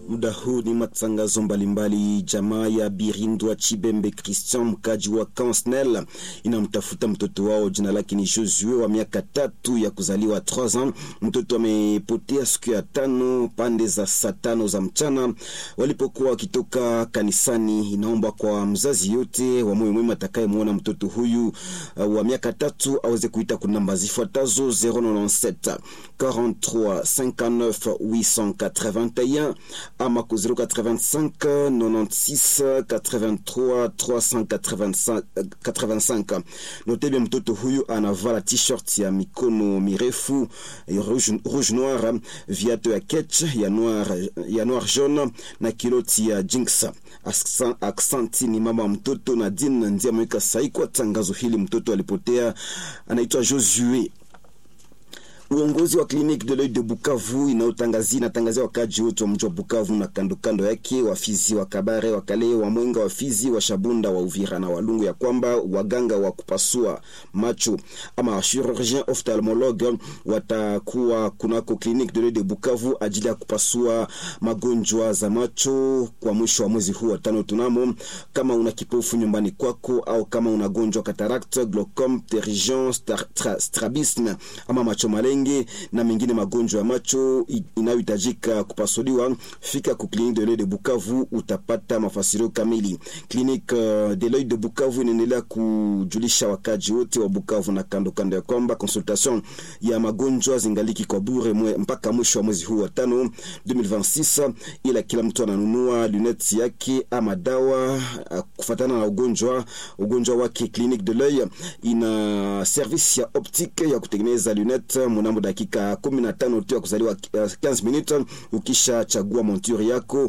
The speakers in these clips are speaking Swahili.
Muda huu ni matangazo mbalimbali. Jamaa ya Birindwa Chibembe Christian, mkaji wa Kansnel, inamtafuta mtoto wao, jina lake ni Josue wa miaka tatu ya kuzaliwa 3 ans. Mtoto amepotea siku ya tano pande za saa tano za mchana walipokuwa wakitoka kanisani. Inaomba kwa mzazi yote wa moyo mwema atakayemwona mtoto huyu uh, wa miaka tatu aweze kuita kuna namba zifuatazo 097 43 59 881 ama ku 085 96 83 385. Note bien, mtoto huyu anavala t-shirt ya mikono mirefu rouge, rouge noir, viatu ya ketch ya noir, ya noir jaune na kiloti ya jinx. Aksanti ni mama mtoto Nadine ndiye ameweka sahi kwa tangazo hili. Mtoto alipotea, anaitwa Josue. Uongozi wa Clinique de l'Oeil de Bukavu inaotangazia inatangazia wakaji wote wa mji wa Bukavu na kando kando yake, wafizi wa Kabare, wa Kale, wa Mwenga, wafizi wa Shabunda, wa Uvira na Walungu, ya kwamba waganga wa kupasua macho ama chirurgien ophthalmologue watakuwa kunako Clinique de l'Oeil de Bukavu ajili ya kupasua magonjwa za macho kwa mwisho wa mwezi huu wa tano. Tunamo kama una kipofu nyumbani kwako au kama una gonjwa cataracte, glaucome, pterygium, strabisme ama macho male na mengine magonjwa ya macho inayohitajika kupasuliwa, fika ku Clinique de l'Oeil de Bukavu, utapata mafasirio kamili. Clinique de l'Oeil de Bukavu inaendelea kujulisha wakaji wote wa Bukavu na kando kando ya kwamba consultation ya magonjwa zingaliki kwa bure mwe, mpaka mwisho wa mwezi huu wa tano 2026, ila kila mtu ananunua lunettes yake ama dawa kufatana na ugonjwa ugonjwa wake. Clinique de l'Oeil ina service ya optique ya kutengeneza lunettes mnamo dakika kumi na tano tu ya kuzaliwa 15 minutes. Ukisha chagua monture yako,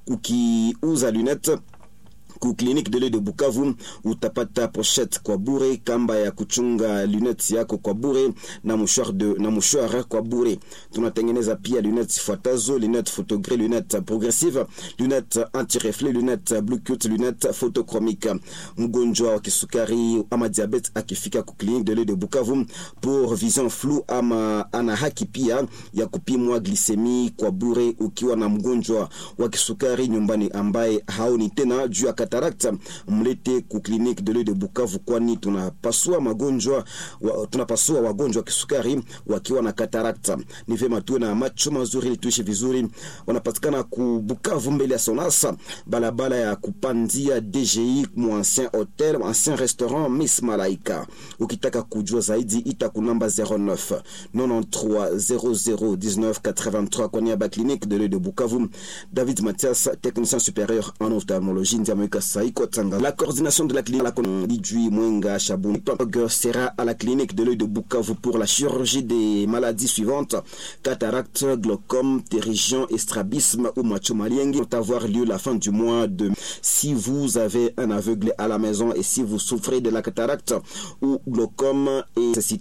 ukiuza lunette ku Clinique de l'Oeil de Bukavu utapata pochette kwa bure, kamba ya kuchunga lunettes yako kwa bure na mouchoir de na mouchoir kwa bure. Tunatengeneza pia lunettes fuatazo: lunettes photogré, lunettes progressive, lunettes anti-reflet, lunettes blue cut, lunettes photochromique. Mgonjwa wa kisukari ama diabete akifika ku Clinique de l'Oeil de Bukavu pour vision floue ama ana haki pia ya kupimwa glycemie kwa bure. Ukiwa na mgonjwa wa kisukari nyumbani ambaye haoni tena juu ya katarakta mlete ku Clinique de l'Oeil de Bukavu, kwani tunapasua magonjwa wa, tunapasua wagonjwa wa kisukari wakiwa na katarakta. Ni vyema tuwe na macho mazuri ili tuishi vizuri. Wanapatikana ku Bukavu mbele ya Sonasa, balabala ya kupandia DGI mu ancien hotel, ancien restaurant Miss Malaika. Ukitaka kujua zaidi ita ku namba 09 93 00 19 83 kwa niaba ya Clinique de l'Oeil de Bukavu. David Mathias, technicien supérieur en ophtalmologie, ndiye la coordination de la clinique Lidjui Mwenga Chaboun sera à la clinique de l'œil de Bukavu pour la chirurgie des maladies suivantes cataracte, glaucome, pterygium, strabisme ou macho maliengue vont avoir lieu la fin du mois de si vous avez un aveugle à la maison et si vous souffrez de la cataracte ou glaucome et